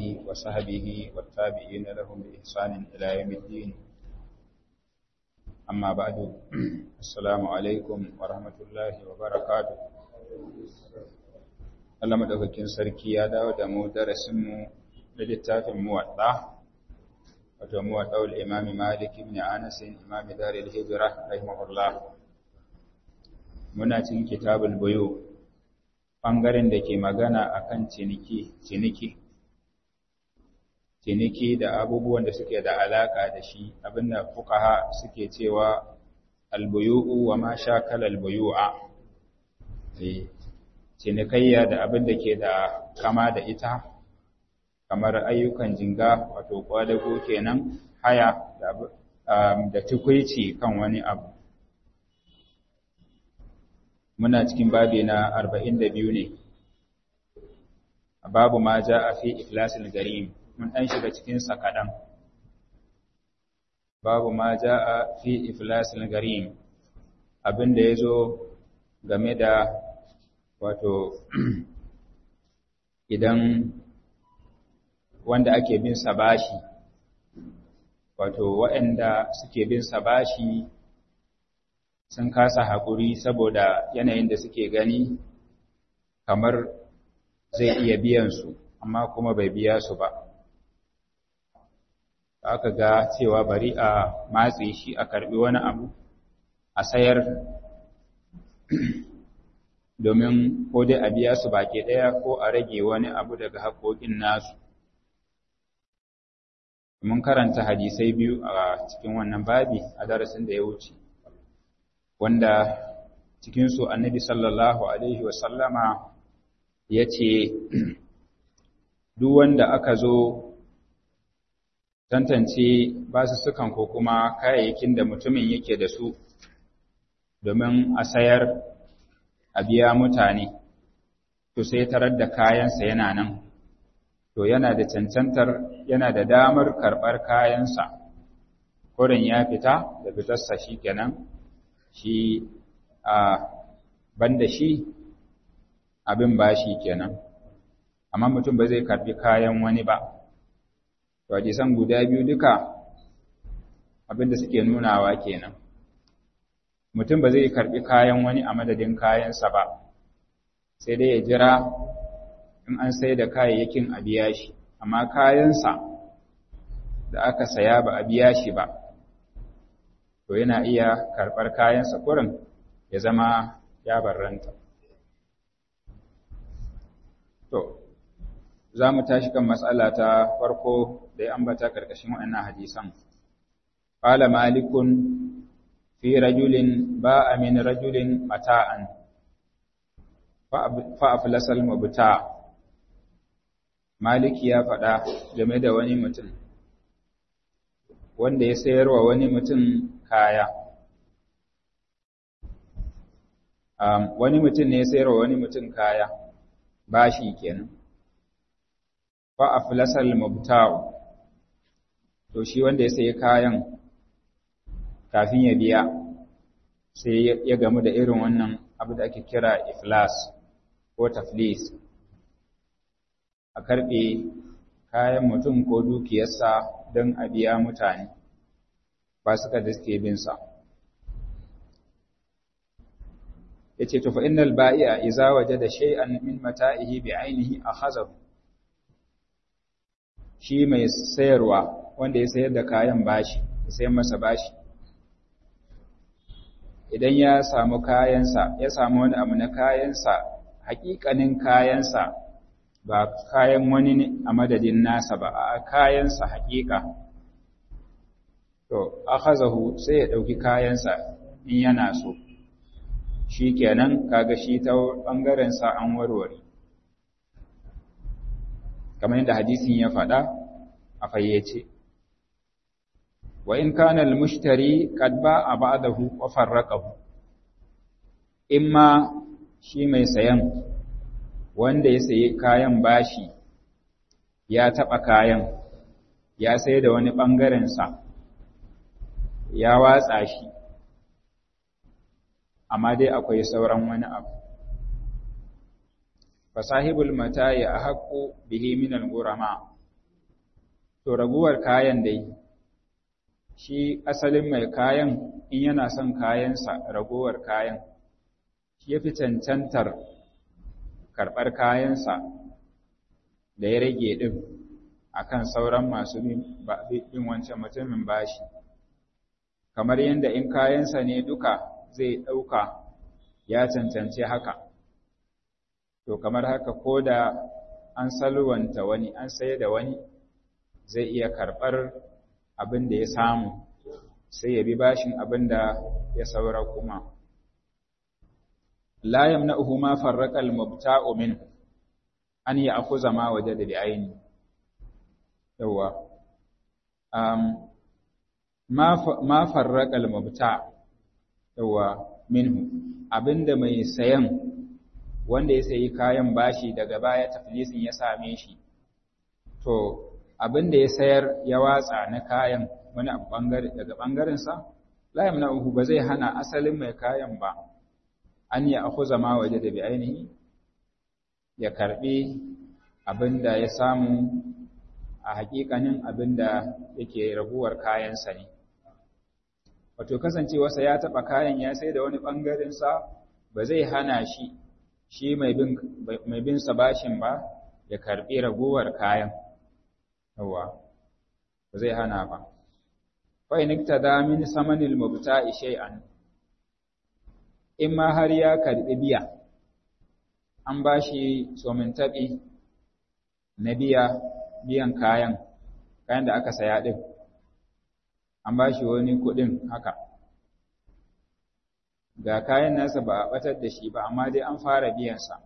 وصحبه والتابعين لهم بإحسان إلى يوم الدين أما بعد السلام عليكم ورحمة الله وبركاته Allah madaukakin sarki ya dawo da mu darasinmu da littafin muwadda wato muwadda'ul imam Malik ibn Anas imam Darul Hijra rahimahullah muna cikin kitabul buyu bangaren da ke magana akan ciniki ciniki ciniki da abubuwan da suke da alaka da shi abinda fuqaha suke cewa albuyu'u wa ma shakala albuyu'a cinikayya da abin da ke da kama da ita kamar ayyukan jinga wato kwadago kenan haya da tukwici kan wani abu muna cikin babi na 42 ne babu ma ja a fi iflasil garim mun ɗan shiga cikinsa kaɗan babu ma ja a fi iflasil garim abin da ya zo game da wato idan wanda ake bin sa bashi wato waɗanda suke bin sa bashi sun kasa haƙuri saboda yanayin da suke gani kamar zai iya biyan su amma kuma bai biya su ba aka ga cewa bari a matse shi a karbi wani abu a sayar domin ko dai a biya su baki ɗaya ko a rage wani abu daga haƙoƙin nasu. Mun karanta hadisai biyu a cikin wannan babi a darasin da ya wuce, wanda cikinsu annabi sallallahu Alaihi wasallama ya ce, Duk wanda aka zo tantance basu sukan ko kuma kayayyakin da mutumin yake da su domin a sayar a biya mutane, to sai tarar da kayansa yana nan, to yana da cancantar yana da damar karɓar kayansa, kurin ya fita da fitarsa shi kenan, shi a banda shi abin ba shi kenan, amma mutum ba zai karɓi kayan wani ba. To, hadisan guda biyu duka abin da suke nunawa kenan. mutum ba zai karbi kayan wani a madadin kayansa ba sai dai ya jira in an sai da kayayyakin a biya shi amma kayansa da aka saya ba a biya shi ba to yana iya karɓar kayansa kurin ya zama ya barranta to za mu tashi kan matsala ta farko da ya ambata ƙarƙashin waɗannan hadisan قال مالك في رجل باء من رجل متاعا فأفلس المبتاع Maliki ya faɗa game da wani mutum wanda ya sayarwa wani mutum kaya um, wani mutum ne ya sayarwa wani mutum kaya bashi kenan fa aflasal mubta'u to shi wanda ya sayi kayan kafin ya biya sai ya gamu da irin wannan abu da ake kira iflas ko taflis a karɓe kayan mutum ko dukiyarsa don a biya mutane ba suka da suke binsa ya ce tufa innal ba'i'a iza waje da shay'an min mata'ihi bi ainihi a hazaru shi mai sayarwa wanda ya sayar da kayan bashi ya sayar masa bashi idan ya samu kayansa ya samu wani abu na kayansa hakikanin kayansa ba kayan wani ne a madadin nasa ba a kayansa hakika to akhazahu sai ya dauki kayansa in yana so shikenan kaga shi ta bangaren sa an warware kamar yadda hadisin ya faɗa a fayyace wa in kana al-mushtari qad ba'a ba'dahu wa farraqahu imma shi mai sayan wanda ya sayi kayan bashi ya taba kayan ya sai da wani bangaren sa ya watsa shi amma dai akwai sauran wani abu fasahibul mata'i ahqqu bihi min al-ghurama to raguwar kayan dai shi asalin mai kayan in yana son kayansa raguwar kayan shi ya fi cancantar karɓar kayansa da ya rage ɗin a kan sauran masu bin wancan mutumin bashi kamar yadda in kayansa ne duka zai ɗauka ya cancanci haka to kamar haka ko da an salwanta wani an saye da wani zai iya karɓar abin da ya samu sai ya bi bashin abin da ya saura kuma la yamna'uhu ma farraqa al-mubta'u min an ya'khudha ma wajada bi ayni yawa um ma ma farraqa al-mubta' yawa minhu abinda mai sayan wanda ya sayi kayan bashi daga baya taflisin ya same shi to abinda ya sayar ya watsa na kayan wani bangare daga bangaren sa la yamna'uhu ba zai hana asalin mai kayan ba an ya akhuza ma waje da bi ainihi ya karbi abinda ya samu a hakikanin abinda yake raguwar kayansa ne wato kasancewarsa ya taba kayan ya sai da wani bangaren sa ba zai hana shi shi mai bin mai bin sa bashin ba ya karbi raguwar kayan yawa ba zai hana ba fa in iktada min samanil mubta'i shay'an in ma har ya karɓi biya, an ba shi taɓi na biya biyan kayan, kayan da aka saya ɗin, an ba shi wani kuɗin haka. Ga kayan nasa ba a ɓatar da shi ba, amma dai an fara biyansa.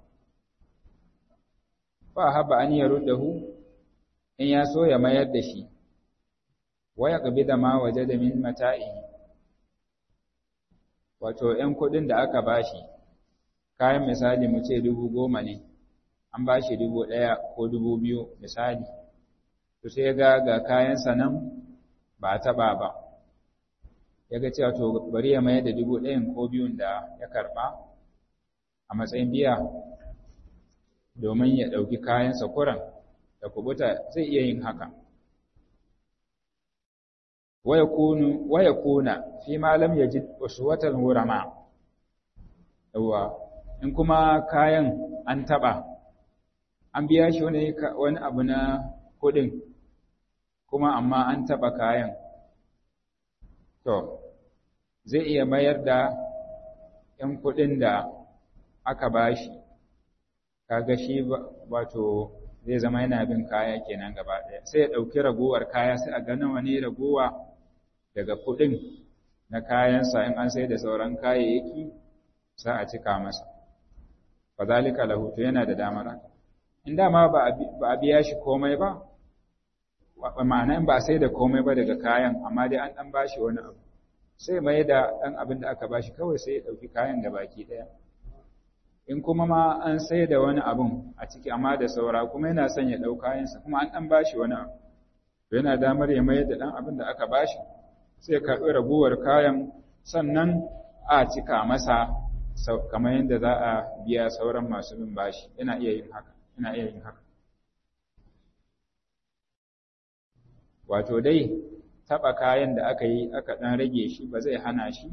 Ba haɓa an yi hu in ya so ya mayar da shi, waya ƙabi da ma waje da min mata'i. wato ‘yan kuɗin da aka bashi, kayan misali mu ce dubu goma ne, an bashi dubu ɗaya ko dubu biyu misali, to sai ga ga kayansa nan ba a taɓa ba, ya ga cewa to bari ya mayar da dubu ɗayan ko biyun da ya karɓa a matsayin biya domin ya ɗauki kayansa kuran da kubuta zai iya yin haka. waya kuna fi ma lam yajid uswatan hurama yawa in kuma kayan an taba an biya shi wani wani abu na kudin kuma amma an taba kayan to zai iya mayar da ‘yan kuɗin da aka bashi kaga shi wato zai zama yana bin kaya kenan gaba ɗaya sai ya ɗauki ragowar kaya sai a ga nawa ne ragowa daga kuɗin na kayansa in an sai da sauran kayayyaki sa a cika masa fa zalika lahu to yana da damar in dama ba a biya shi komai ba ma'ana in ba sai da komai ba daga kayan amma dai an dan bashi wani abu sai mai da dan abin da aka bashi kawai sai ya dauki kayan da baki daya in kuma ma an sai da wani abun a ciki amma da saura kuma yana son ya dau kayansa kuma an dan bashi wani abu to yana damar ya mai da dan abin da aka bashi sai karɓi raguwar kayan sannan a cika masa kamar yadda za a biya sauran masu bin bashi yana iya yin haka yana iya yin haka wato dai taɓa kayan da aka yi aka ɗan rage shi ba zai hana shi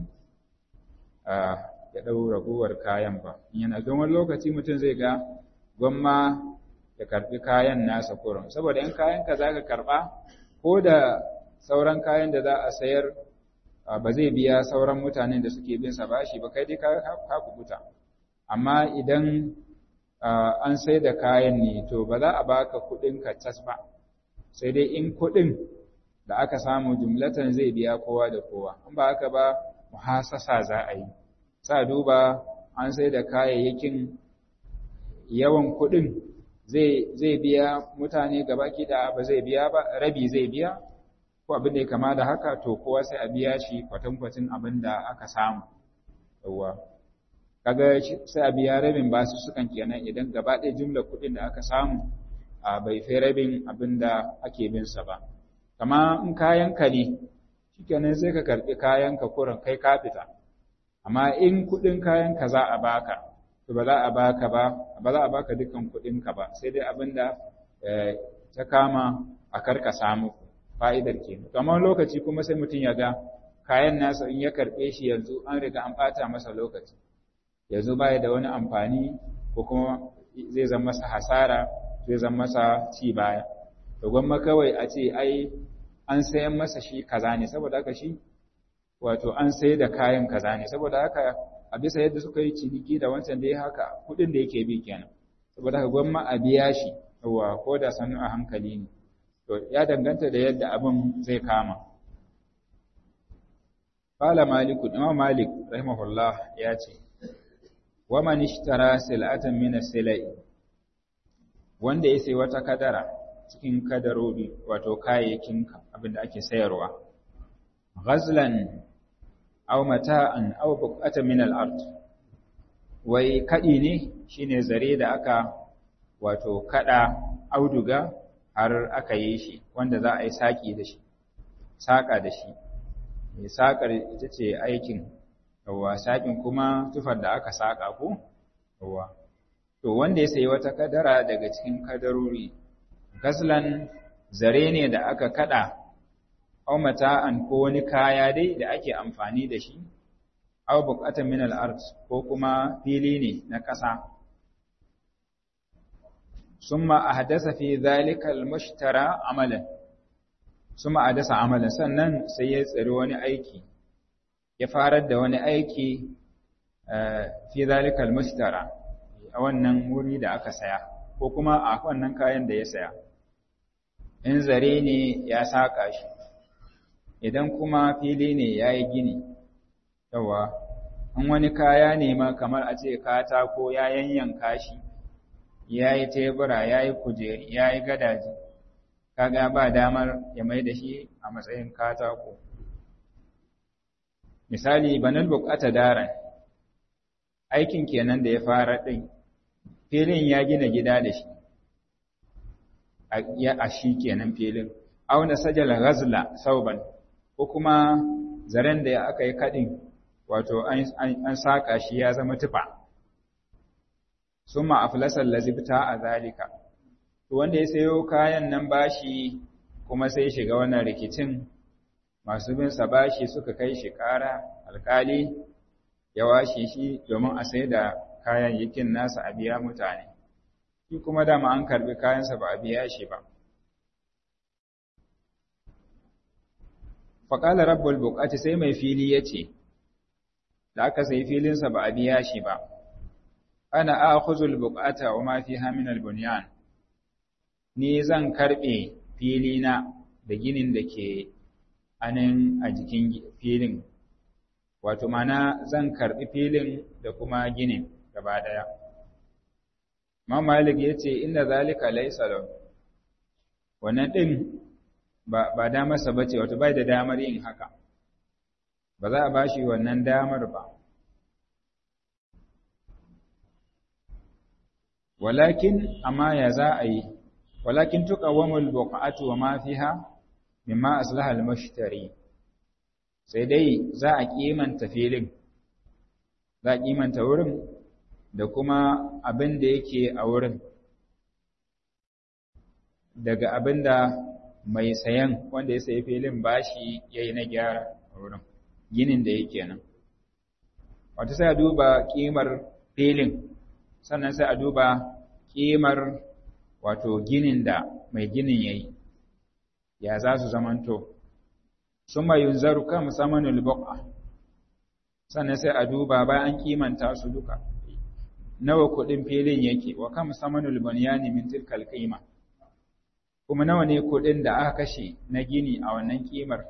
ya ɗau raguwar kayan ba yana don wani lokaci mutum zai ga gwamma ya karɓi kayan nasa kurum saboda in kayan ka za ka karɓa ko da sauran kayan da za a sayar ba zai biya sauran mutanen da suke bin sa bashi ba kai dai ka kubuta amma idan an sai da kayan ne to ba za a baka kuɗin ka tas ba sai dai in kuɗin da aka samu jumlatan zai biya kowa da kowa in ba haka ba muhasasa za a yi sa duba an sai da kayayyakin yawan kuɗin zai biya mutane gaba da ba zai biya ba rabi zai biya ko abin da ya kama da haka to kowa sai a biya shi kwatankwacin abin da aka samu yawwa kaga sai a biya rabin basu sukan kenan idan gaba ɗaya jumla kuɗin da aka samu a bai fi rabin abin da ake bin sa ba kama in kayan ka ne shikenan sai ka karɓi kayan ka kurin kai ka fita amma in kuɗin kayan ka za a baka to ba za a baka ba ba za a baka dukkan kuɗin ka ba sai dai abin da ta kama a karka samu fa'idar ke kamar lokaci kuma sai mutum ya ga kayan nasa in ya karɓe shi yanzu an riga an ɓata masa lokaci yanzu baya da wani amfani ko kuma zai zama masa hasara zai zama masa ci baya to gwamma kawai a ce ai an sayan masa shi kaza ne saboda haka shi wato an sai da kayan kaza ne saboda haka a bisa yadda suka yi ciniki da wancan da ya haka kuɗin da yake bi kenan saboda haka gwamma a biya shi yawa ko da sannu a hankali ne to ya danganta da yadda abin zai kama qala malik imam malik rahimahullah ya ce wa man ishtara sil'atan min as-silai wanda ya sai wata kadara cikin kadarori wato kayayyakin abin da ake sayarwa ghazlan aw mata'an aw buqatan min al-ard wai kadi ne shine zare da aka wato kada auduga har aka yi shi wanda za a yi saki da shi saka da shi mai sakar ita ce aikin yawa sakin kuma tufar da aka saka ko yawa to wanda ya sayi wata kadara daga cikin kadarori gaslan zare ne da aka kada aw mata'an ko wani kaya dai da ake amfani da shi aw buqatan min al-ard ko kuma fili ne na ƙasa summa ahdasa fi dhalika al-mushtara amalan summa ahdasa amalan sannan sai ya tsari wani aiki ya farar da wani aiki fi dhalika al-mushtara a wannan wuri da aka saya ko kuma a wannan kayan da ya saya in zare ne ya saka shi idan kuma fili ne ya yi gini yawa in wani kaya ne ma kamar a ce katako ya yanyanka shi ya yi tebura ya yi kujeri ya yi gadaji kaga ba damar ya mai da shi a matsayin katako misali banal bukata daren aikin kenan da ya fara ɗin filin ya gina gida da shi a shi kenan filin auna sajala ghazla sauban ko kuma zaren da aka yi kadin wato an saka shi ya zama tufa summa aflasal lazibta a zalika to wanda ya sayo kayan nan bashi kuma sai shiga wannan rikicin masu bin sa bashi suka kai shi ƙara alkali ya washe shi domin a sai da kayayyakin nasa a biya mutane shi kuma dama an karbi kayansa ba a biya shi ba faƙalar rabbul buƙati sai mai fili ya ce da aka sai filinsa ba a biya shi ba ana akhuzul buƙata wa ma fiha min albunyan ni zan karɓe filina da ginin da ke anan a jikin filin wato mana zan karɓi filin da kuma ginin gaba ɗaya Imam Malik ya ce inda zalika laysa lahu wannan din ba ba damarsa bace wato bai da damar yin haka ba za a bashi wannan damar ba walakin amma ya za a yi walakin tuqawwamul buqatu wa ma fiha mimma aslaha al-mushtari sai dai za a kimanta filin za a kimanta wurin da kuma abin da yake a wurin daga abin da mai sayan wanda ya sayi filin bashi ya yi na gyara a wurin ginin da yake nan wata sai a duba ƙimar filin sannan sai a duba ƙimar wato ginin da mai ginin ya yi ya za su zamanto sun mai yunzaru kan musamman ulbuqa sannan sai a duba bayan kimanta su duka nawa kuɗin filin yake wa kam samanul bunyani min tilkal qima kuma nawa ne kuɗin da aka kashe na gini a wannan kimar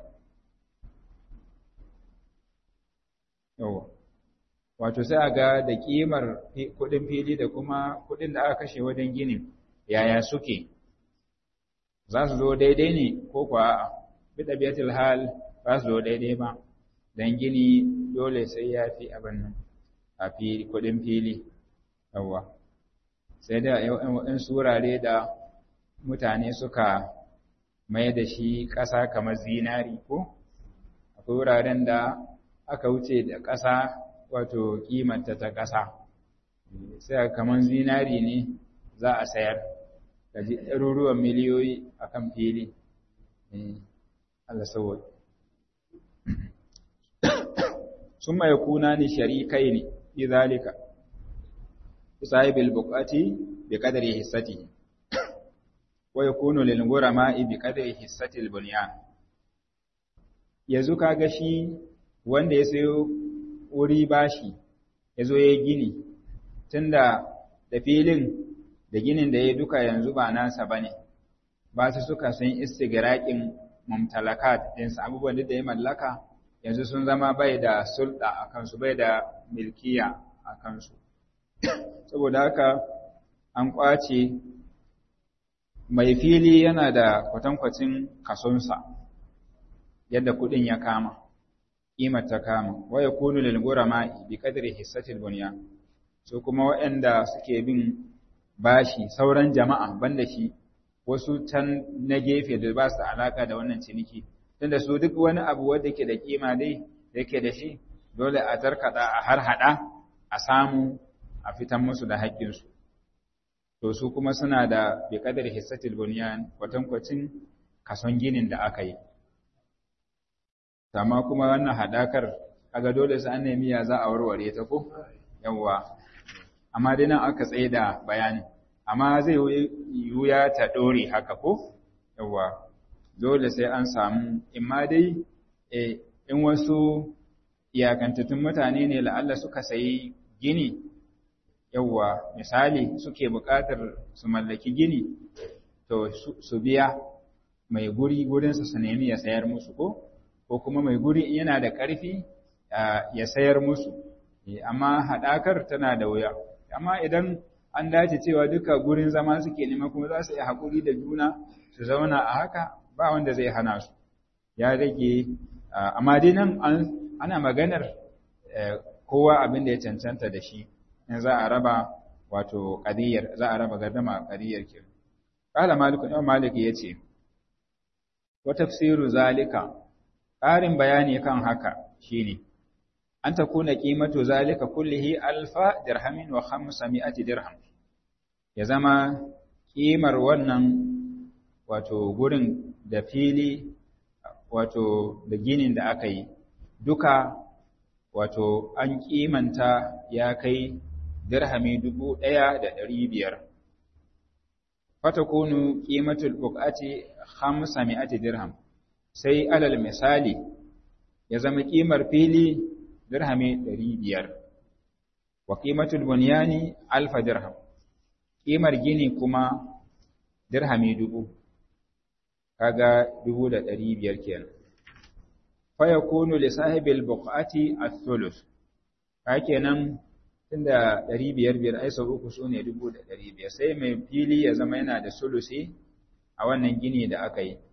yawa wato sai a ga da kimar kuɗin fili da kuma kuɗin da aka kashe wajen ginin yaya suke za su zo daidai ne ko kuwa a'a bi ɗabi'atul hal ba su zo daidai ba dan gini dole sai ya fi abin nan a fili kuɗin fili yawa sai da yan surare da mutane suka mai da shi ƙasa kamar zinari ko akwai wuraren da aka wuce da ƙasa wato kimanta ta ƙasa sai kamar zinari ne za a sayar da ɗaruruwan miliyoyi a kan fili Allah saboda summa yakunani sharikaini fi zalika sahibil buqati bi qadri hissatihi wa yakunu lil ghurama'i bi qadri hissatil bunyan yanzu kaga shi wanda ya sayo wuri bashi yazo yayi gini tunda da filin da ginin da ya duka yanzu ba nasa bane ba su suka sun istigraqin mumtalakat ɗinsa abubuwan da ya mallaka yanzu sun zama bai da sulɗa a kansu bai da milkiya a kansu saboda haka an ƙwace mai fili yana da kwatankwacin kasonsa yadda kuɗin ya kama ƙimar ta kama waya kunu lil gurama bi qadri hissatil bunya so kuma waɗanda suke bin bashi sauran jama'a banda shi wasu can na gefe da ba su alaka da wannan ciniki tunda su duk wani abu wanda ke da kima dai da yake da shi dole a tarkada a har hada a samu a fitan musu da haƙƙinsu to su kuma suna da bi kadar hissatil bunyan kwatankwacin kason ginin da aka yi amma kuma wannan hadakar kaga dole sai an nemi ya za a warware ta ko yawwa amma dai nan aka tsaye da bayanin amma zai wuya ta ɗore haka ko yawwa dole sai an samu imma dai in wasu iyakantattun mutane ne la'alla suka sayi gini yawwa misali suke buƙatar su mallaki gini to su biya mai guri gurinsa su nemi ya sayar musu ko ko kuma mai guri yana da ƙarfi ya sayar musu amma haɗakar tana da wuya amma idan an dace cewa duka gurin zama suke nema kuma za su yi haƙuri da juna su zauna a haka ba wanda zai hana su ya rage amma dai nan ana maganar kowa abin da ya cancanta da shi in za a raba wato ƙadiyar za a raba gardama ƙadiyar ke ƙala maliku imam malik ya ce wa tafsiru zalika ƙarin bayani kan haka shine an ta kuna ƙimatu zalika kullihi alfa dirhamin wa khamsami'ati dirham ya zama ƙimar wannan wato gurin da fili wato da ginin da aka yi duka wato an ƙimanta ya kai dirhami dubu ɗaya da ɗari biyar fata kunu ƙimatul buƙati khamsami'ati dirham sai alal misali ya zama ƙimar fili dirhami ɗari biyar wa ƙimatul bunyani alfa dirham ƙimar gini kuma dirhami dubu kaga dubu da ɗari biyar kenan fa yakunu li sahibil buqati ath-thuluth ka kenan tunda ɗari biyar biyar ai sau uku sune dubu da ɗari biyar sai mai fili ya zama yana da sulusi a wannan gini da aka yi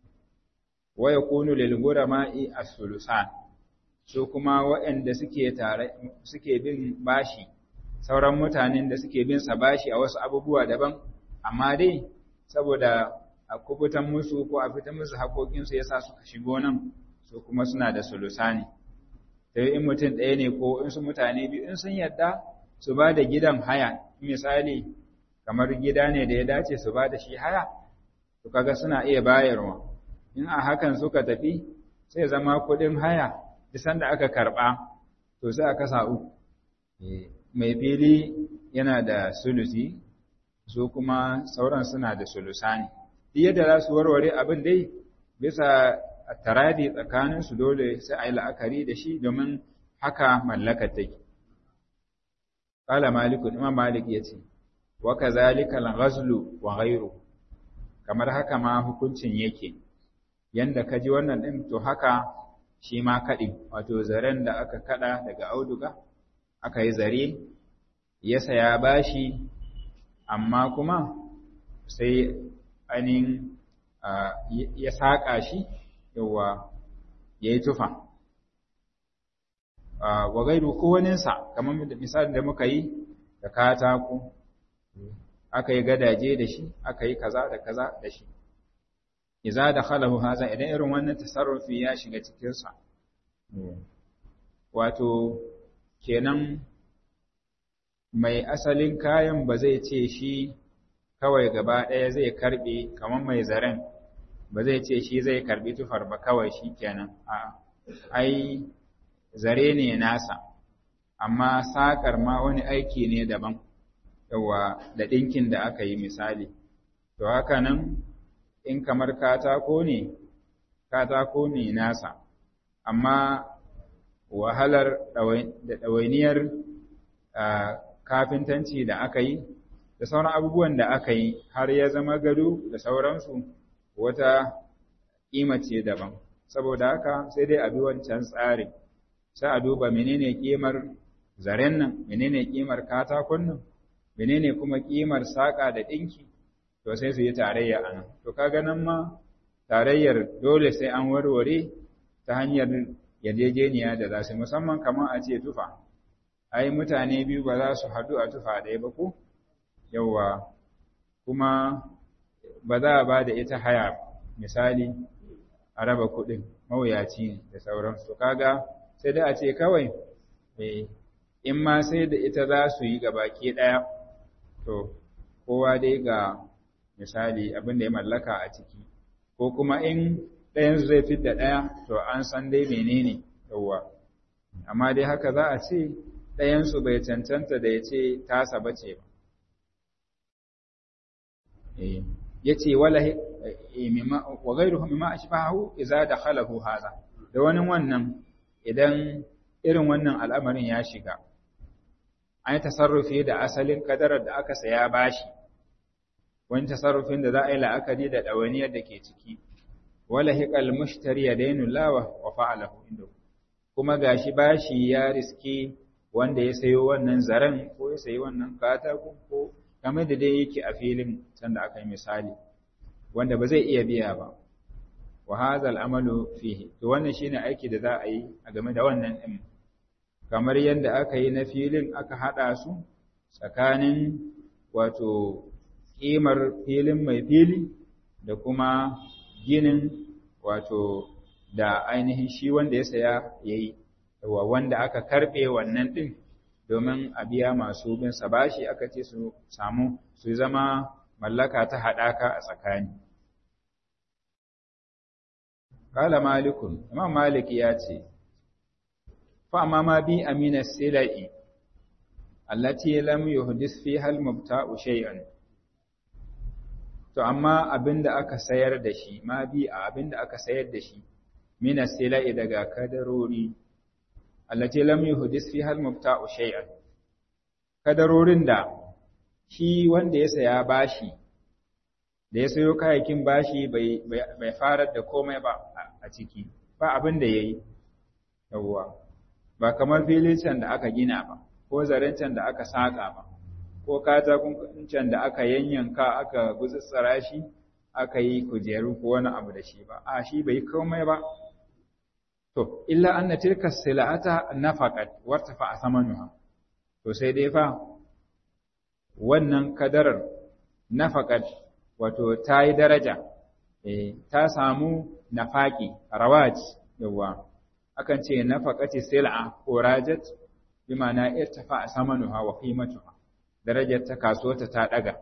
wa yakunu lil ghurama'i ath-thuluthan su kuma waɗanda suke tare suke bin bashi sauran mutanen da suke bin sa bashi a wasu abubuwa daban amma dai saboda a kubutan musu ko a fitan musu haƙoƙinsu yasa suka shigo nan su kuma suna da sulusani sai in mutum ɗaya ne ko in su mutane biyu in sun yadda su ba da gidan haya misali kamar gida ne da ya dace su ba da shi haya to kaga suna iya bayarwa in a hakan suka tafi sai zama kuɗin haya bisan da aka karɓa to sai aka sa uku mai fili yana da sulusi su kuma sauran suna da sulusani yadda za su warware abin dai bisa taradi tsakaninsu dole sai a yi la'akari da shi domin haka mallakar take. Kala Maliku, Imam Malik ya ce, wa ka zalika ghazlu wa ghairu kamar haka ma hukuncin yake, yanda ka ji wannan ɗin to haka shi ma kaɗi, wato zaren da aka kaɗa daga auduga, aka yi zare, ya saya bashi, amma kuma sai ainihin ya saƙa shi yawa ya yi tufa wa gairu kowaninsa kamar misalin da muka yi da katako aka yi gadaje da shi aka yi kaza da kaza da shi iza da khalahu haza idan irin wannan tasarrufi ya shiga cikinsa wato kenan mai asalin kayan ba zai ce shi kawai gaba ɗaya zai karɓe kamar mai zaren ba zai ce shi zai karbi tufar ba kawai shi kenan a ai zare ne nasa amma sakar ma wani aiki ne daban yawa da ɗinkin da aka yi misali to haka nan in kamar katako ne katako ne nasa amma wahalar da ɗawainiyar kafintanci da aka yi da sauran abubuwan da aka yi har ya zama gado da sauransu wata ƙima ce daban saboda haka sai dai a bi wancan tsarin sai a duba menene ƙimar zaren nan menene ƙimar katakon nan menene kuma ƙimar saƙa da ɗinki to sai su yi tarayya a nan to kaga nan ma tarayyar dole sai an warware ta hanyar yarjejeniya da za su musamman kamar a ce tufa ai mutane biyu ba za su haɗu a tufa ɗaya ba ko yawwa kuma ba za a ba da ita haya misali a raba kuɗin mawuyaci ne da sauransu kaga sai da a ce kawai in ma sai da ita za su yi gabaki ɗaya to kowa dai ga misali abin da ya mallaka a ciki ko kuma in ɗayansu zai fi da ɗaya to an san dai menene yawwa amma dai haka za a ce ɗayansu bai cancanta da ya ce tasa bace ba ya ce wala wa gairuhu mimma ashbahu idza dakhalahu hadha da wani wannan idan irin wannan al'amarin ya shiga an yi tasarrufi da asalin kadarar da aka saya bashi wani tasarrufin da za a yi la'akari da ɗawainiyar da ke ciki wala hiqal mushtari yadainu lawa wa fa'alahu inda kuma gashi bashi ya riske wanda ya sayo wannan zaren ko ya sayi wannan katako ko game da dai yake a filin sanda aka yi misali wanda ba zai iya biya ba wa hadha al'amalu fihi to wannan shine aiki da za a yi a game da wannan din kamar yadda aka yi na filin aka hada su tsakanin wato kimar filin mai fili da kuma ginin wato da ainihin shi wanda ya saya yayi wa wanda aka karbe wannan din domin a biya masu bin sa bashi aka ce su samu su zama mallaka ta haɗaka a tsakani. Kala malikun, Imam Malik ya ce, Fa'amma ma bi amina sila'i, allati lam yuhdis fi hal mubta'u shay'an. To, amma abin da aka sayar da shi, ma bi a abin da aka sayar da shi, mina sila'i daga kadarori, allati lam yuhdis fi hal mubta'u shay'an kadarorin da shi wanda ya saya bashi da ya sayo kayakin bashi bai bai farar da komai ba a ciki ba abin da yayi yawwa ba kamar filin can da aka gina ba ko zaren can da aka saka ba ko katakon can da aka yanyanka aka gutsutsura shi aka yi kujeru ko wani abu da shi ba a shi bai komai ba To, illa anna tilka sila'ata nafaqat wartafa thamanuha. To sai dai fa wannan kadarar nafaqat wato ta yi daraja, eh ta samu nafaqi rawaj yawa. Akan ce nafaqati sil'a ko rajat bi ma'ana irtafa thamanuha wa qimatuha. Darajar ta kasuwarta ta daga.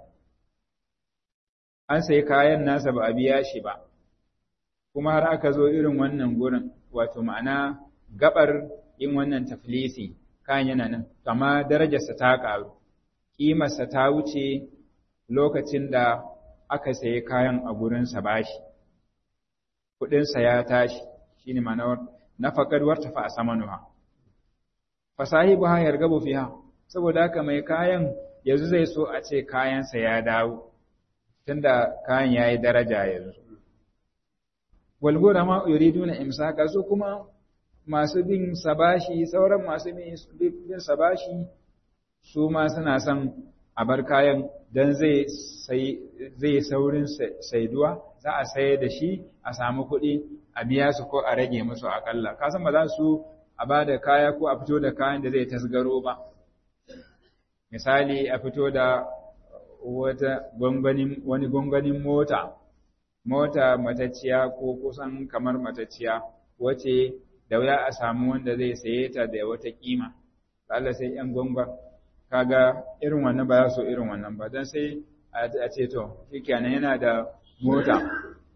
An sai kayan nasa ba a biya shi ba. Kuma har aka zo irin wannan gurin wato ma'ana gabar yin wannan taflisi kayan yana nan amma darajarsa ta ƙaru ƙimarsa ta wuce lokacin da aka sayi kayan a gurinsa bashi kuɗinsa ya tashi shine ma'ana nafaqad wartafa a samanuha fasahibu ha yargabu fiha saboda haka mai kayan yanzu zai so a ce kayansa ya dawo tunda kayan yayi daraja yanzu walgora ma yuriduna imsaka su kuma masu bin sabashi sauran masu bin sabashi su ma suna son a bar kayan dan zai zai saurin saiduwa za a sayar da shi a samu kuɗi a biya su ko a rage musu akalla ka san ba za su a ba da kaya ko a fito da kayan da zai tasgaro ba misali a fito da wata gwangwanin wani gwangwanin mota mota matacciya ko kusan kamar matacciya wace da wuya a samu wanda zai saye ta da wata kima Allah sai yan gwangwa kaga irin wannan ba za su irin wannan ba dan sai a ce to shikenan yana da mota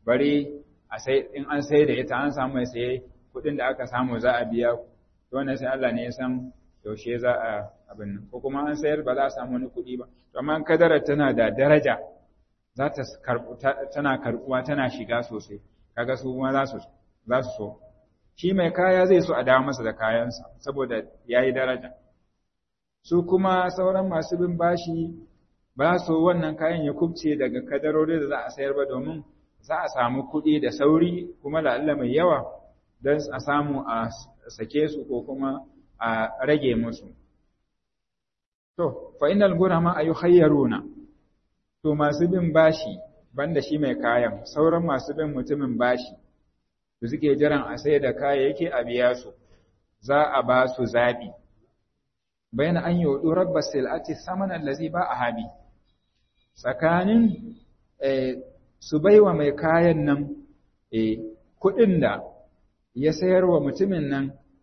bari a sai in an sai da ita an samu mai saye kuɗin da aka samu za a biya to wannan sai Allah ne ya san yaushe za a abin nan ko kuma an sayar ba za a samu wani kuɗi ba to amma kadarar tana da daraja za ta tana karɓuwa tana shiga sosai kaga su kuma za su za su so shi mai kaya zai so a dawo masa da kayansa saboda yayi daraja su kuma sauran masu bin bashi ba so wannan kayan ya kubce daga kadarori da za a sayar ba domin za a samu kuɗi da sauri kuma la'alla mai yawa don a samu a sake su ko kuma a rage musu. To, fa'inal gurama a yi hayyaruna, to masu bin bashi banda shi mai kayan, sauran masu bin mutumin bashi, da suke jiran a sai da kayayyaki a biya su, za a ba su zaɓi. Bayan an yi waɗu rabba sil'ati saman allazi ba a habi, tsakanin su baiwa mai kayan nan kuɗin da ya sayar wa mutumin nan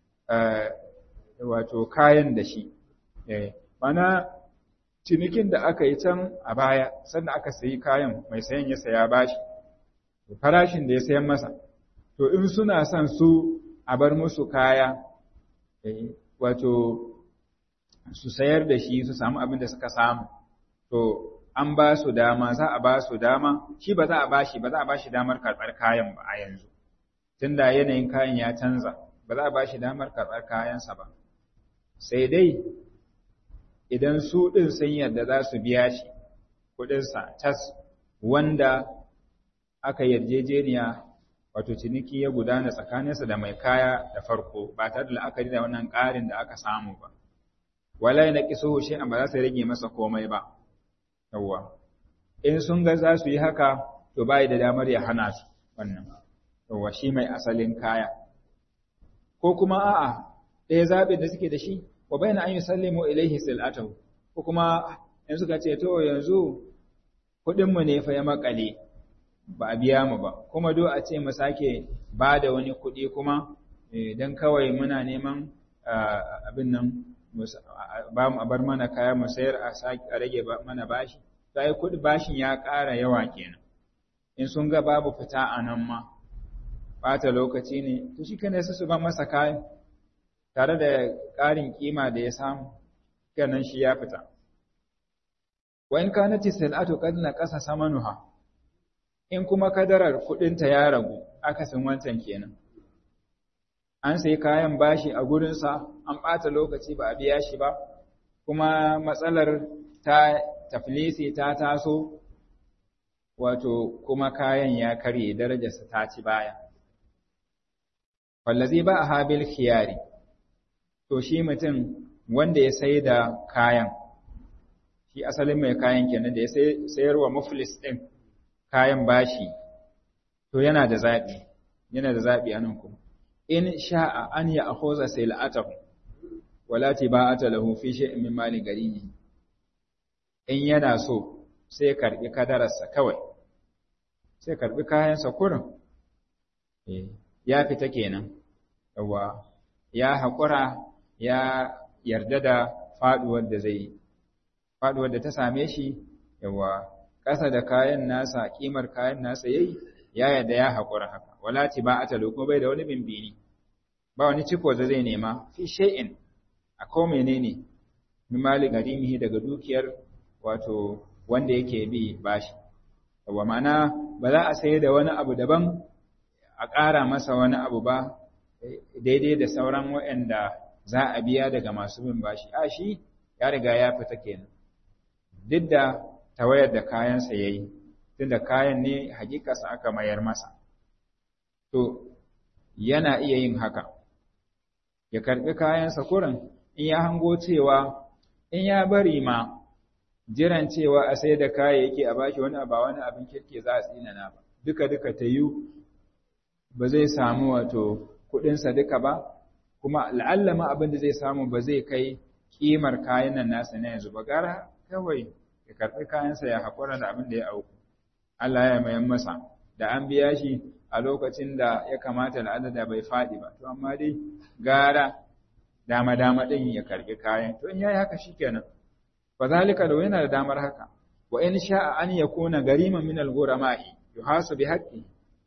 wato kayan da shi mana cinikin da aka yi can a baya sannan aka sayi kayan mai sayan ya saya bashi farashin da ya sayan masa to in suna son su a bar musu kaya wato su sayar da shi su samu abin da suka samu to an ba su dama za a ba su dama shi ba za a ba shi ba za a ba shi damar karɓar kayan ba a yanzu tunda yanayin kayan ya canza ba za a ba shi damar karɓar kayansa ba sai dai idan su ɗin sun yarda za su biya shi kuɗinsa tas wanda aka yarjejeniya wato ciniki ya gudana tsakaninsa da mai kaya da farko ba tare da la'akari da wannan ƙarin da aka samu ba wala na kiso shi ba za su rage masa komai ba yawwa in sun ga za su yi haka to bai da damar ya hana su wannan yawwa shi mai asalin kaya ko kuma a'a ɗaya zaɓin da suke da shi wa bayna an yusallimu ilaihi sil'atahu ko kuma in suka ce to yanzu kuɗin mu ne fa ya makale ba a biya mu ba kuma do a ce mu sake ba da wani kuɗi kuma dan kawai muna neman abin nan ba mu bar mana kaya mu sayar a sake a rage mana bashi sai kuɗi bashin ya ƙara yawa kenan in sun ga babu fita a nan ma bata lokaci ne to shi kane su ba masa kayan tare da ƙarin kima da ya samu kenan shi ya fita wa in kanati salatu qad naqasa samanuha in kuma kadarar kudinta ya ragu akasin wancan kenan an sai kayan bashi a gurinsa an ɓata lokaci ba a biya shi ba kuma matsalar ta taflisi ta taso wato kuma kayan ya karye darajarsa ta ci baya wallazi ba a habil khiyari to shi mutum wanda ya sai da kayan shi asalin mai kayan kenan da ya sayarwa muflis ɗin kayan bashi to yana da zaɓi yana da zaɓi a nan kuma in sha'a an ya akhoza sil'atahu wala tiba'ata lahu fi shay'in min mali garimi in yana so sai karbi kadararsa kawai sai karbi kayansa kurin eh ya fita kenan yawa ya haƙura ya yarda da faduwar da zai faduwar da ta same shi yawa ƙasa da kayan nasa kimar kayan nasa yayi ya yarda ya haƙura haka wala tiba'ata lahu kuma bai da wani bimbini ba wani ciko da zai nema fi shay'in a ko menene min mali garimihi daga dukiyar wato wanda yake bi bashi wa ma'ana ba za a sayar da wani abu daban a ƙara masa wani abu ba daidai da sauran waɗanda za a biya daga masu bin bashi a shi ya riga ya fita kenan duk da tawayar da kayansa ya yi tunda kayan ne hakikarsa aka mayar masa to yana iya yin haka ya karɓi kayansa kurin in ya hango cewa in ya bari ma jiran cewa a sai da kayayyaki a bashi wani ba wani abin kirki za a tsinana ba duka duka ta yi ba zai samu wato kuɗinsa duka ba kuma la'allama abin da zai samu ba zai kai kimar kayan nan nasa na yanzu ba gara kawai ya karɓi kayansa ya haƙura da abin da ya auku Allah ya mayan masa da an biya shi a lokacin da ya kamata al'adada bai faɗi ba to amma dai gara dama dama ɗin ya karɓi kayan to in yayi haka shikenan fa zalika da yana da damar haka wa in sha'a an yakuna gariman min al-ghurama'i yuhasu bi haqqi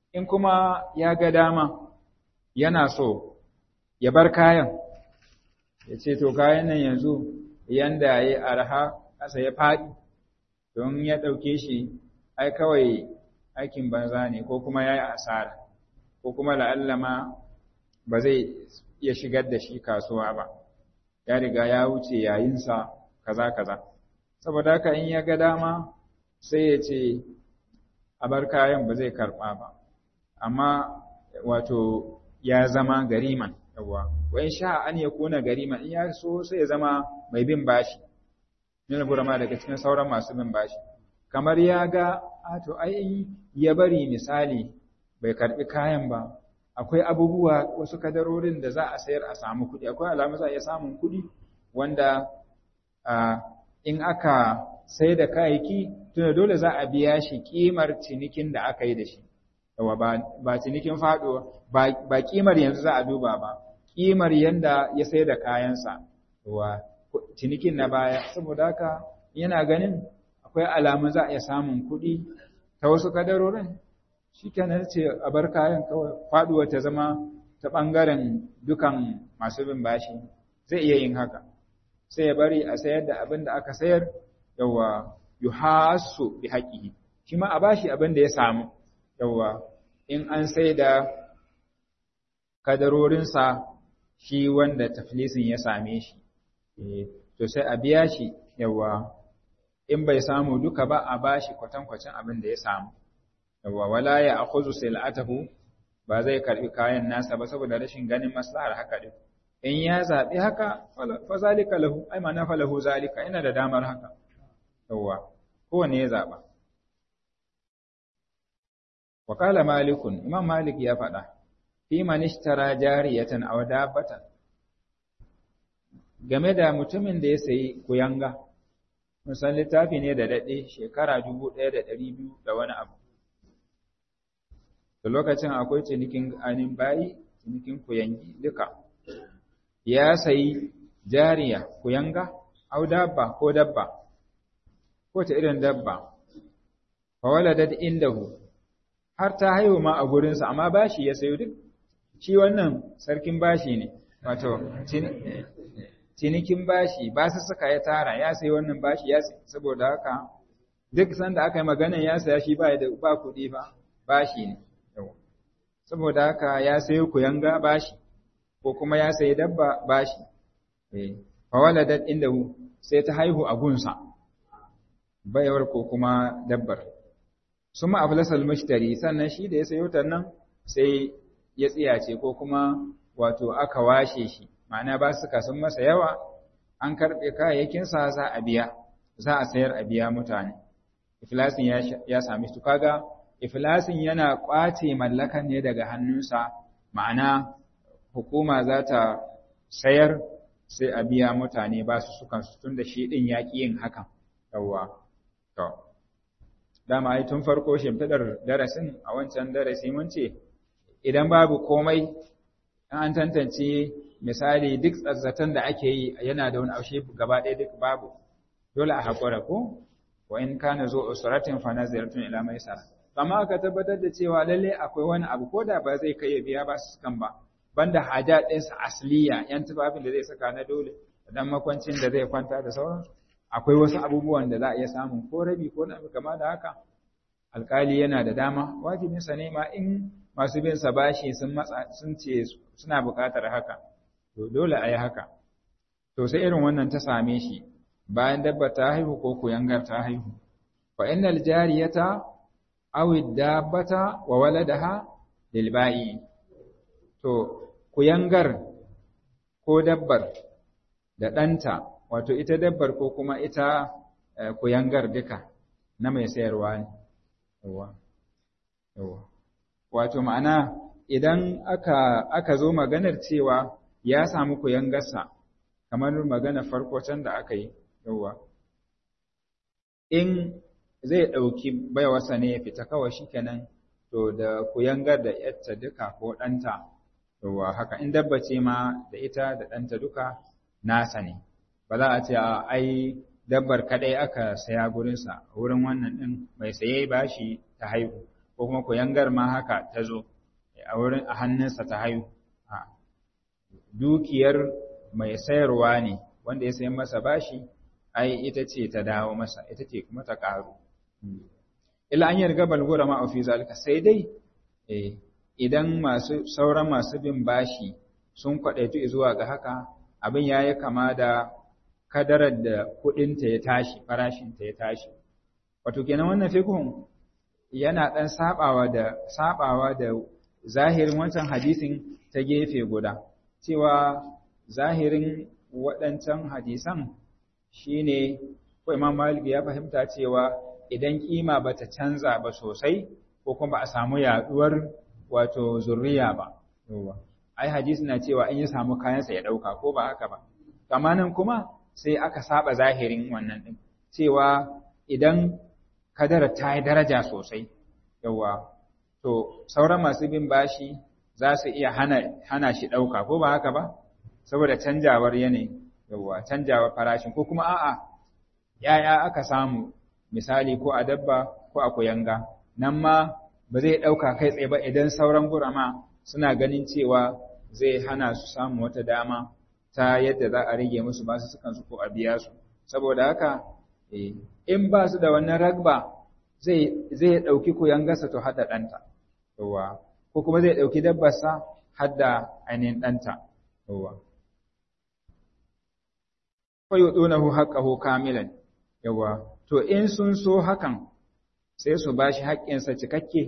in kuma ya ga dama yana so ya bar kayan ya ce to kayan nan yanzu yanda ya yi arha ƙasa ya faɗi don ya ɗauke shi ai kawai aikin banza ne ko kuma ya yi asara ko kuma la'allama ba zai iya shigar da shi kasuwa ba ya riga ya wuce yayinsa kaza kaza saboda haka in ya ga dama sai ya ce a bar kayan ba zai karɓa ba amma wato ya zama gariman yawa wa in sha an ya kuna gariman in ya so sai ya zama mai bin bashi nuna burama daga cikin sauran masu bin bashi kamar ya ga a to ai ya bari misali bai karɓi kayan ba akwai abubuwa wasu kadarorin da za a sayar a samu kuɗi akwai alamu za a iya samun kuɗi wanda in aka sai da kayayyaki tunda dole za a biya shi kimar cinikin da aka yi da shi yawa ba cinikin faɗo ba kimar yanzu za a duba ba kimar yanda ya sai da kayansa wa cinikin na baya saboda haka yana ganin akwai alamun za a iya samun kuɗi ta wasu kadarorin shi kenan ce a bar kayan kawai faɗuwa ta zama ta ɓangaren dukan masu bin bashi zai iya yin haka sai ya bari a sayar da abin da aka sayar yawa yuhasu bi haƙihi shi ma a bashi abin da ya samu yawa in an sai da kadarorinsa shi wanda taflisin ya same shi to sai a biya shi yawa in bai samu duka ba a bashi kwatankwacin abin da ya samu yawa wala ya akhuzu sil'atahu ba zai karbi kayan nasa ba saboda rashin ganin maslahar haka din in ya zabi haka fa zalika lahu ai ma nafa lahu zalika ina da damar haka yawa kowanne ya zaba wa qala malikun imam malik ya faɗa fi man ishtara jariyatan aw dabbatan game da mutumin da ya sayi kuyanga musan littafi ne da daɗe shekara dubu ɗaya da ɗari biyu da wani abu da lokacin akwai cinikin anin bayi cinikin kuyangi duka ya sayi jariya kuyanga au dabba ko dabba ko ta irin dabba fa waladat indahu har ta haihu ma a gurinsa amma bashi ya sayo duk shi wannan sarkin bashi ne wato cinikin bashi ba su suka ya tara ya sayi wannan bashi ya saboda haka duk sanda aka yi magana ya saya shi ba da ba kuɗi ba bashi ne saboda haka ya sayo kuyanga bashi ko kuma ya sayi dabba bashi eh fa waladat indahu sai ta haihu a gunsa bayawar ko kuma dabbar suma aflasal mushtari sannan shi da ya sayo ta nan sai ya tsiyace ko kuma wato aka washe shi ma'ana ba su sun masa yawa an karɓe kayayyakinsa za a biya za a sayar a biya mutane iflasin ya sami su kaga iflasin yana ƙwace mallakan ne daga hannunsa ma'ana hukuma za ta sayar sai a biya mutane ba su sukan su tun da shi ɗin ya ƙi yin hakan yawwa to dama ai tun farko shimfiɗar darasin a wancan darasi mun ce idan babu komai an tantance misali duk tsazzatan da ake yi yana da wani aushe gaba ɗaya duk babu dole a haƙura ko wa in kana zo usratin fa naziratun ila maisara amma aka tabbatar da cewa lalle akwai wani abu ko da ba zai kai ya biya ba su kan ba banda haja ɗinsa asliya yan tufafin da zai saka na dole dan makwancin da zai kwanta da sauransu akwai wasu abubuwan da za a iya samun ko rabi ko na kama da haka alkali yana da dama wajibinsa ne ma in masu bin sa bashi sun matsa sun ce suna buƙatar haka to dole a yi haka to sai irin wannan ta same shi bayan dabba ta haihu ko kuyangar ta haihu fa innal jariyata aw dabbata wa waladaha lil ba'i to kuyangar ko dabbar da ɗanta wato ita dabbar ko kuma ita kuyangar duka na mai sayarwa ne yawa yawa wato ma'ana idan aka aka zo maganar cewa ya samu kuyangarsa kamar magana farko can da aka yi yawa in zai ɗauki baiwarsa ne ya fita kawai shikenan to da kuyangar da yatta duka ko ɗanta yawa haka in dabba ce ma da ita da ɗanta duka nasa ne ba za a ce a ai dabbar kadai aka saya gurinsa wurin wannan ɗin mai saye bashi ta haihu ko kuma kuyangar ma haka ta zo a wurin a hannunsa ta haihu dukiyar mai sayarwa ne wanda ya sayan masa bashi ai ita ce ta dawo masa ita ce kuma ta ƙaru ila an yarga balgura ma fi zalika sai dai idan masu sauran masu bin bashi sun kwadaitu zuwa ga haka abin yayi kama da kadarar da kudinta ya tashi farashinta ya tashi wato kenan wannan fiqhun yana dan sabawa da sabawa da zahirin wancan hadisin ta gefe guda cewa zahirin waɗancan hadisan shine ko Imam Malik ya fahimta cewa idan kima bata canza ba sosai ko kuma a samu yaduwar wato zurriya ba ai hadisi na cewa in ya samu kayansa ya dauka ko ba haka ba amma nan kuma sai aka saba zahirin wannan din cewa idan kadara ta yi daraja sosai yawa to sauran masu bin bashi za su iya hana hana shi dauka ko ba haka ba saboda canjawar yanayi yawa canjawar farashin ko kuma a'a yaya aka samu misali ko a dabba ko a kuyanga nan ma ba zai ɗauka kai tsaye ba idan sauran gurama suna ganin cewa zai hana su samu wata dama ta yadda za a rage musu basu sukan su ko a biya su saboda haka in ba su da wannan ragba zai zai ɗauki kuyangarsa to hada ɗanta yawa ko kuma zai ɗauki dabbarsa hadda ainihin ɗanta yawa fa yudunahu haqqahu kamilan yawa to in sun so hakan sai su ba shi haƙƙinsa cikakke,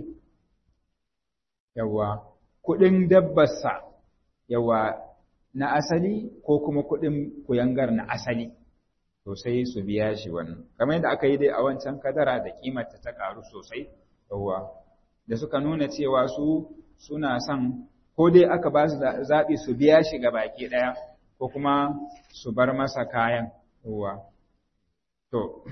yawa, kuɗin dabbarsa, yawa, na asali ko kuma kuɗin kuyangar na asali, to sai su biya shi wannan. Kamar yadda aka yi dai a wancan kadara da ƙimarta ta ƙaru sosai, yawa, da suka nuna cewa su suna son ko dai aka ba su zaɓi su biya shi ga baki ɗaya, ko kuma su bar masa kayan, yawa. To,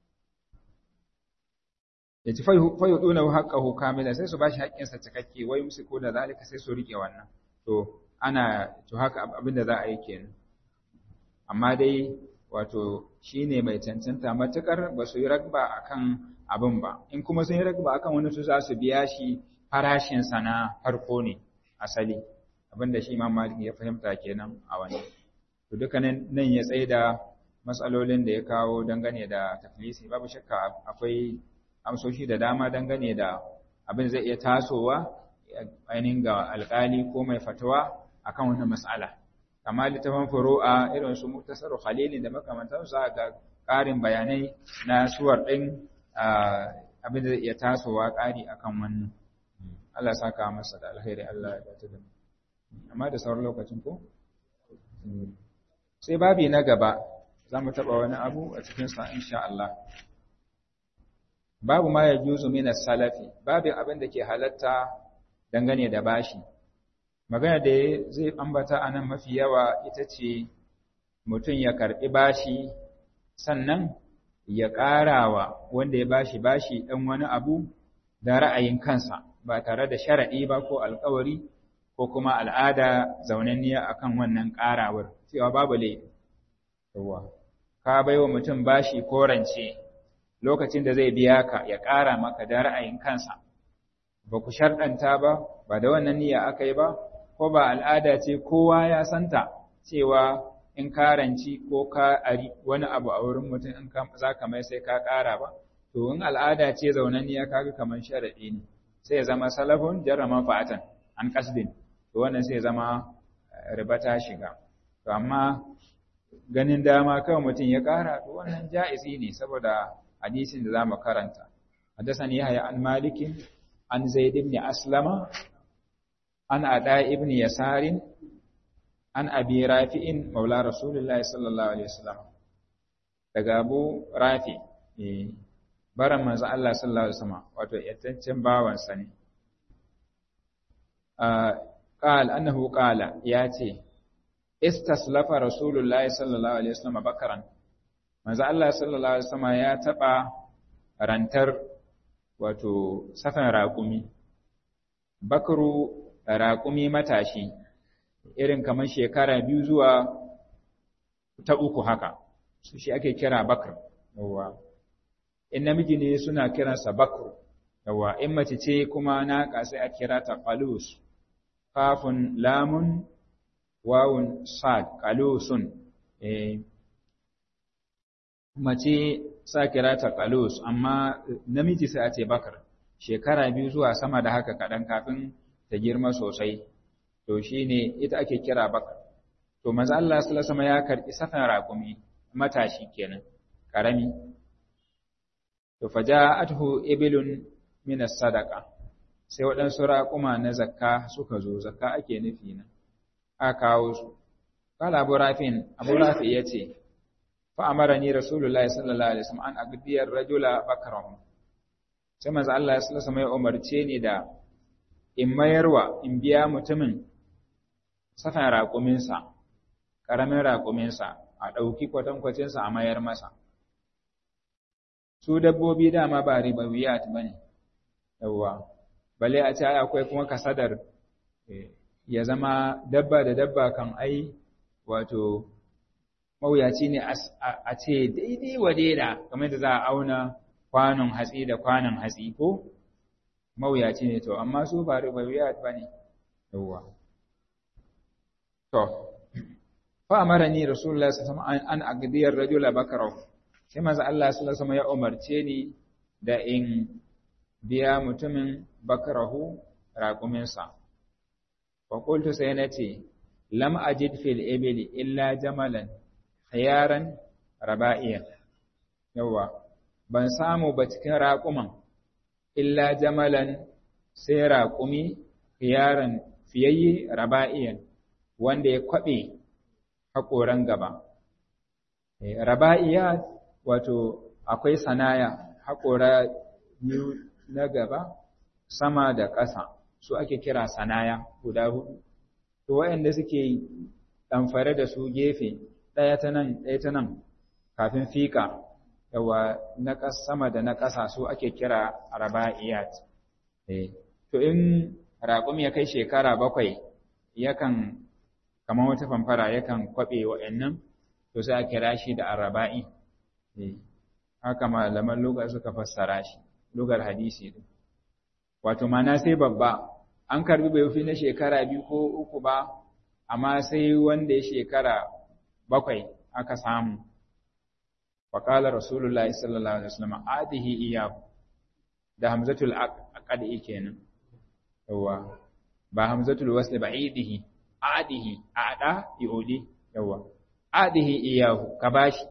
ya ci fayu ɗuna haƙƙahu kamila sai su ba shi haƙƙinsa cikakke wai musu ko da zalika sai su riƙe wannan to ana to haka abin da za a yi kenan amma dai wato shi ne mai cancanta matuƙar ba su yi ragba akan abin ba in kuma sun yi ragba akan wani su za su biya shi farashinsa na farko ne asali abin da shi imam malik ya fahimta kenan a wani to dukkanin nan ya tsaye da matsalolin da ya kawo dangane da tafilisi babu shakka akwai amsoshi da dama dangane da abin zai iya tasowa ainihin ga alkali ko mai fatawa akan wannan mas'ala amma littafin furu'a irin su muktasar khalili da makamantan su ga ƙarin bayanai na suwar ɗin abin da zai iya tasowa ƙari akan wannan Allah saka masa da alheri Allah ya dace da amma da sauran lokacin ko sai babi na gaba za mu taɓa wani abu a cikin sa insha Allah babu ma ya juzu minas salafi babin abin da ke halatta dangane da bashi magana da zai ambata a nan mafi yawa ita ce mutum ya karɓi bashi sannan ya ƙarawa wanda ya bashi bashi ɗan wani abu da ra'ayin kansa ba tare da sharaɗi ba ko alƙawari ko kuma al'ada zaunanniya akan wannan ƙarawar cewa babu laifi ka baiwa mutum bashi ko rance lokacin da zai biya ka ya ƙara maka da ra'ayin kansa ba ku sharɗanta ba ba da wannan niyya aka yi ba ko ba al'ada ce kowa ya santa cewa in ka ranci ko ka ari wani abu a wurin mutum in za ka mai sai ka ƙara ba to in al'ada ce zaunanniya kaga kamar sharaɗi ne sai ya zama salafun jarra manfa'atan an kasdin to wannan sai ya zama riba ta shiga to amma ganin dama kawai mutum ya ƙara to wannan ja'izi ne saboda hadisin da zamu karanta hadathani yahya an malikin an zaid ibn aslama an ada ibn yasarin an abi rafi'in maula rasulullahi sallallahu alaihi wasallam daga abu rafi baran manzo Allah sallallahu alaihi wasallam wato yattancin bawan sa ne qal annahu qala yace istaslafa rasulullahi sallallahu alaihi wasallam bakaran manzo Allah sallallahu alaihi wasallam ya taba rantar wato safan raƙumi bakru raƙumi matashi irin kamar shekara biyu zuwa ta uku haka su shi ake kira bakr yawa in namiji ne suna kiransa bakru yawa in mace ce kuma naƙa sai a kira ta qalus kafun lamun wawun sad qalusun eh mace sa kira ta qalus amma namiji sai a ce bakar shekara biyu zuwa sama da haka kaɗan kafin ta girma sosai to shine ita ake kira bakar to manzo Allah sallallahu alaihi ya karbi safan raƙumi matashi kenan karami to faja'atuhu ibilun min as-sadaqa sai waɗansu raƙuma na zakka suka zo zakka ake nufi na aka kawo su kala abu rafin abu rafi yace fa amarani rasulullahi sallallahu alaihi wasallam an aqdiyar rajula bakrahu sai manzo Allah sallallahu alaihi ya umarce ni da in mayarwa in biya mutumin safan raƙuminsa ƙaramin raƙuminsa a ɗauki kwatankwacinsa a mayar masa. Su dabbobi dama ba ribawiyat ba ne, yawwa, bale a ce akwai kuma kasadar ya zama dabba da dabba kan ai wato mawuyaci ne a ce daidai wa daida kamar da za a auna kwanon hatsi da kwanon hatsi ko mawuyaci ne to, amma su ba ribawiyat ba ne, yawwa. To, fa'amarani Rasulullah sallallahu alaihi an aqdiyar rajula bakarahu sai manzo Allah sallallahu alaihi ya umarce ni da in biya mutumin bakarahu raquminsa fa qultu sai nace lam ajid fil ibli illa jamalan khiyaran raba'iyan yawa ban samu ba cikin raquman illa jamalan sai raqumi khiyaran fiyayyi raba'iyan wanda ya kwabe haƙoran gaba. Raba'iya wato akwai sanaya haƙora biyu na gaba sama da ƙasa su ake kira sanaya guda hudu. To waɗanda suke ɗamfare da su gefe ɗaya ta nan ɗaya ta nan kafin fika yawa na sama da na ƙasa su ake kira raba'iyat. To in raƙum ya kai shekara bakwai yakan kamar wata famfara yakan kwaɓe wa'annan to sai a kira shi da araba'i haka malaman lugar suka fassara shi lugar hadisi din wato mana sai babba an karbi bai fi na shekara biyu ko uku ba amma sai wanda ya shekara bakwai aka samu faƙala rasulullah sallallahu alaihi wasallam adihi iyahu da hamzatul aqadi kenan yawa ba hamzatul wasl ba idihi adihi ada iodi yawa adihi iyahu ka bashi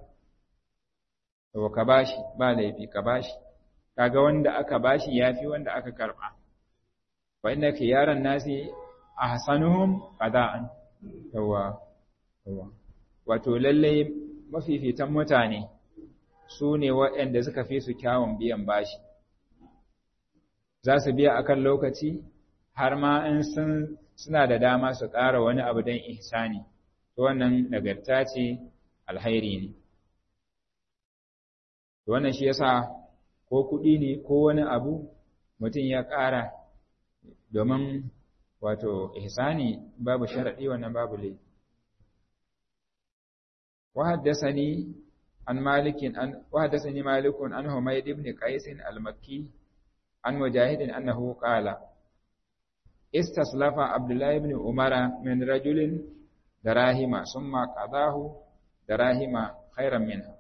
yawa ka bashi ba laifi ka bashi kaga wanda aka bashi yafi wanda aka karba wa inna khiyaran nasi ahsanuhum qada'an yawa yawa wato lalle mafifitan mutane su ne waɗanda suka fi su kyawun biyan bashi za su biya akan lokaci har ma in sun suna da dama su ƙara wani abu don ihsani to wannan nagarta ce alhairi ne to wannan shi yasa ko kuɗi ne ko wani abu mutum ya ƙara domin wato ihsani babu sharaɗi wannan babu laifi وحدثني عن مالك عن وحدثني مالك عن حميد بن قيس المكي عن مجاهد أنه قال استصلف عبد الله بن عمر من رجل دراهم ثم قضاه دراهم خيرا منها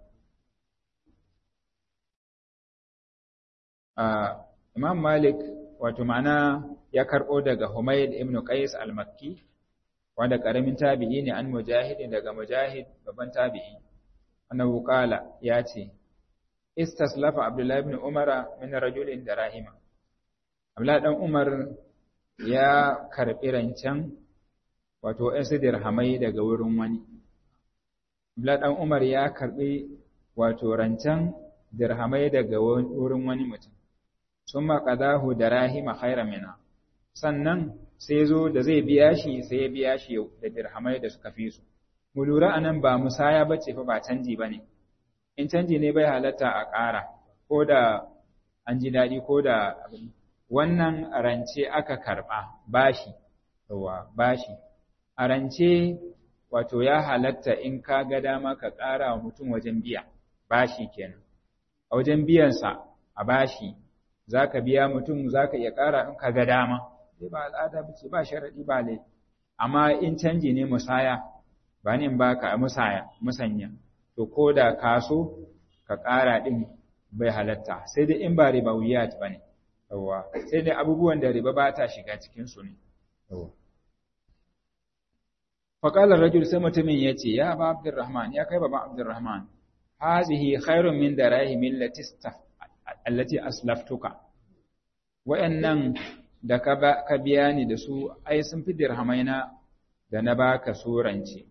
آه Imam Malik wato ma'ana ya karɓo daga Humayd ibn Qais al-Makki wanda karamin tabi'i ne an Mujahid daga Mujahid babban tabi'i annahu qala ya ce istaslafa Abdullah ibn Umar min rajulin darahima Abdullah dan Umar ya karɓi rancen wato ɗansu dirhamai daga wurin wani Abdullah dan Umar ya karɓi wato rancen dirhamai daga wurin wani mutum sun maƙadahu da rahima khairan mina sannan sai zo da zai biya shi sai ya biya shi da dirhamai da suka fi su mu lura anan ba musaya bace fa ba canji bane in canji ne bai halatta a ƙara ko da an ji daɗi ko da wannan rance aka karɓa bashi yawa bashi a rance wato ya halatta in ka ga dama ka ƙara wa mutum wajen biya bashi kenan a wajen biyansa a bashi za ka biya mutum za ka iya ƙara in ka ga dama sai ba al'ada ba ce ba sharaɗi ba lai amma in canji ne musaya ba ne ba ka musaya musanya to ko da ka so ka ƙara ɗin bai halatta sai dai in ba riba wuyat ba ne yawwa sai dai abubuwan da riba ba ta shiga cikinsu ne faƙalar rajul sai mutumin ya ce ya ba abdurrahman ya kai baban abdurrahman hazihi khairun min darahimin latista allati aslaftuka wa'annan da ka biya ni da su ai sun fi dirhamaina da na baka surance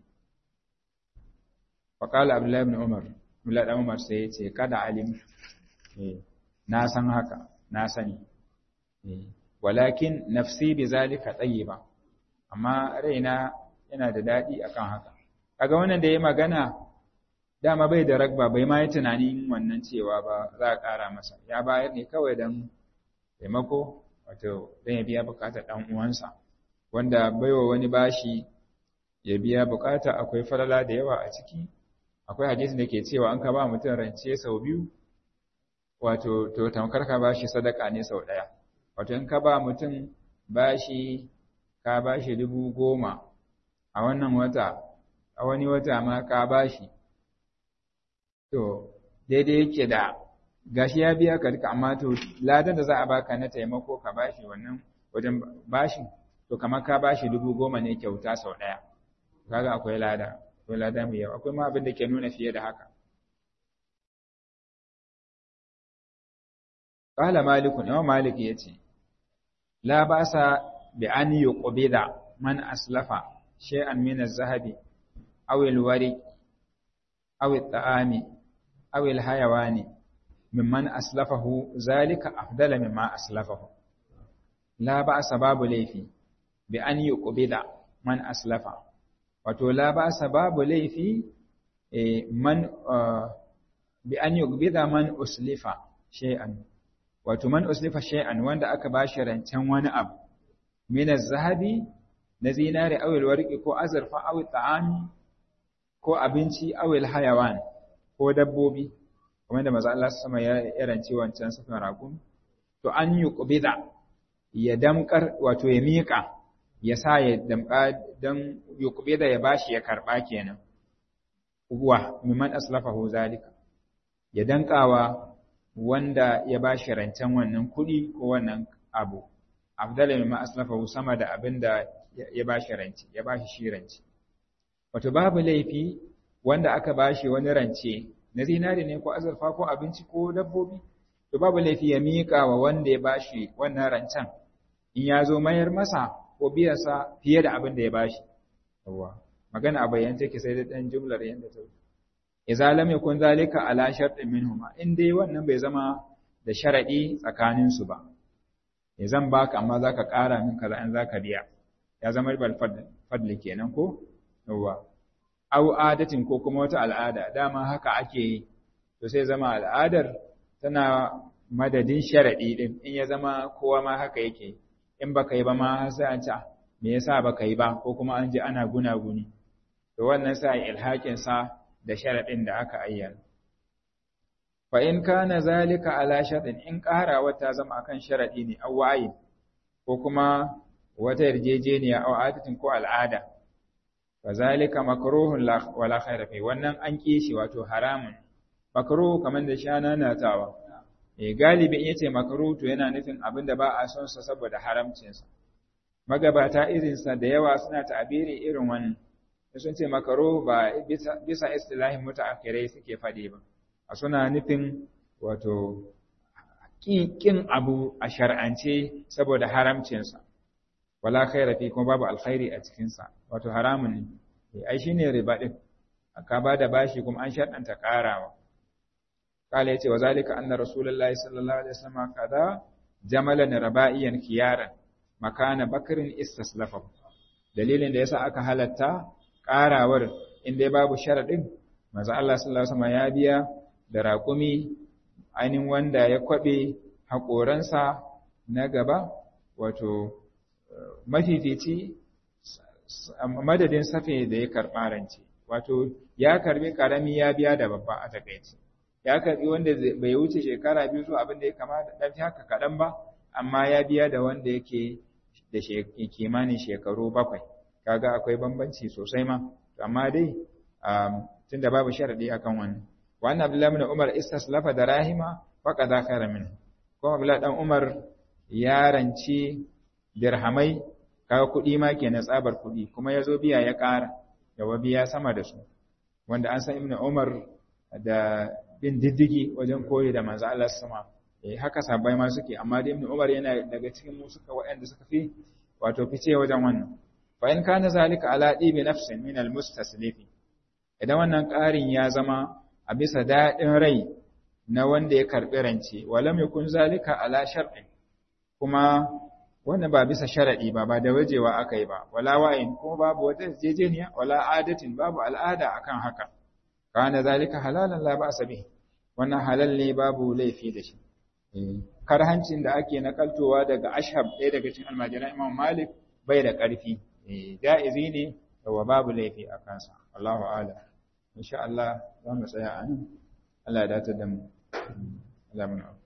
faƙalar abdullahi ibn umar abdullahi ibn umar sai ya ce kada alim na san haka na sani walakin nafsi bi zalika tayyiba amma raina yana da dadi akan haka kaga wannan da yayi magana dama bai da ragba bai ma yi tunanin wannan cewa ba za a ƙara masa ya bayar ne kawai dan taimako wato dan ya biya bukatar dan uwansa wanda baiwa wani bashi ya biya bukata akwai falala da yawa a ciki akwai hadisi da ke cewa an ka ba mutum rance sau biyu wato to tamkar ka bashi sadaka ne sau ɗaya wato in ka ba mutum bashi ka bashi dubu goma a wannan wata a wani wata ma ka bashi to daidai yake da gashi ya biya ka duka amma to ladan da za a baka na taimako ka bashi wannan wajen bashin to kamar ka bashi dubu goma ne kyauta sau ɗaya kaga akwai lada akwai lada mai yawa akwai ma abin da ke nuna fiye da haka Ƙala Malikun, yawan Malik ya ce, La ba sa bi an yi ƙubida man aslafa shay'an min zahabi awil wari, awil ta'ami, awil hayawani, mimman aslafahu zalika afdala mimma aslafahu. La ba sa babu laifi bi an yi ƙubida man aslafa. Wato, la ba sa babu laifi man bi an yi ƙubida man uslifa shay'an. wato man uslifa shay'an wanda aka bashi rancen wani abu min az-zahabi na zinari aw al-warqi ko azurfa aw ta'ami ko abinci aw al-hayawan ko dabbobi kamar da manzo Allah sama ya rance wancan safin raƙum to an yi qubida ya damkar wato ya miƙa ya sa ya damka dan yuqbida ya bashi ya karba kenan uwa mimman aslafahu zalika ya dankawa wanda ya ba shi rancen wannan kuɗi ko wannan abu abdala mimma aslafahu sama da abin da ya ba shi rance ya ba shi shi rance wato babu laifi wanda aka ba shi wani rance na zinari ne ko azurfa ko abinci ko dabbobi to babu laifi ya miƙa wa wanda ya ba shi wannan rancen in ya zo mayar masa ko biyarsa fiye da abin da ya ba shi magana a bayyana take sai da ɗan jumlar yadda ta idza lam yakun zalika ala shartin minhuma in dai wannan bai zama da sharadi tsakanin su ba ya zan baka amma zaka ƙara min kaza in zaka biya ya zama bal fadli kenan ko yawa aw adatin ko kuma wata al'ada dama haka ake yi to sai zama al'adar tana madadin sharadi din in ya zama kowa ma haka yake in baka yi ba ma sai an ce me yasa baka yi ba ko kuma an ji ana gunaguni to wannan sai ilhakin sa da sharaɗin da aka ayyana. Fa in kana zalika ala sharaɗin in ƙarawa ta zama akan sharaɗi ne aw wayi ko kuma wata yarjejeniya aw adatin ko al'ada. Fa zalika makruhun wala khaira fi wannan an kishi wato haramun. Makruh kamar da shana na tawa. Eh galibi in yace makruh to yana nufin abin da ba a son sa saboda haramcin sa. Magabata irinsa da yawa suna ta'abiri irin wannan. sun ce makaro ba bisa istilahin mutaakirai suke faɗi ba a suna nufin wato ƙin abu a shar'ance saboda haramcinsa wala khaira fi kuma babu alkhairi a cikinsa wato haramun ne ai shine riba din aka ba da bashi kuma an sharɗanta ƙarawa kala yace wa zalika anna rasulullahi sallallahu alaihi wasallam kada jamalan raba'iyan kiyaran makana bakrin istaslafa dalilin da yasa aka halatta ƙarawar inda babu sharaɗin maza Allah sallallahu Alaihi ya biya da raƙumi ainihin wanda ya kwaɓe haƙoransa na gaba wato mafifici madadin safe da ya karɓa rance wato ya karɓi ƙarami ya biya da babba a takaici ya karbi wanda bai wuce shekara biyu zuwa abin da ya kama da ɗan haka kaɗan ba amma ya biya da wanda yake da kimanin shekaru bakwai kaga akwai bambanci sosai ma amma dai tunda babu sharadi akan wannan wannan abdullahi ibn umar istaslafa da rahima faqad khayra min kuma abdullahi dan umar ya ranci dirhamai kaga kuɗi ma kenan tsabar kuɗi kuma yazo biya ya ƙara da biya sama da su wanda an san ibn umar da bin diddigi wajen koyi da manzo Allah sama eh haka sabai ma suke amma da ibn umar yana daga cikin mu suka waɗanda suka fi wato fice wajen wannan fa in kana zalika ala dibi nafsin min almustaslifi idan wannan ƙarin ya zama a bisa daɗin rai na wanda ya karɓi rance walam yakun zalika ala shar'in kuma wannan ba bisa sharadi ba ba da wajewa aka yi ba wala wa'in kuma babu wata jejeniya wala adatin babu al'ada akan haka kana zalika halalan la ba'sa bih wannan halal ne babu laifi da shi karhancin da ake nakaltowa daga ashab ɗaya daga cikin almajiran imam malik bai da ƙarfi ja'izi ne wa babu laifi a kansa Allahu a'lam insha Allah za mu tsaya a nan Allah ya dace da mu Allah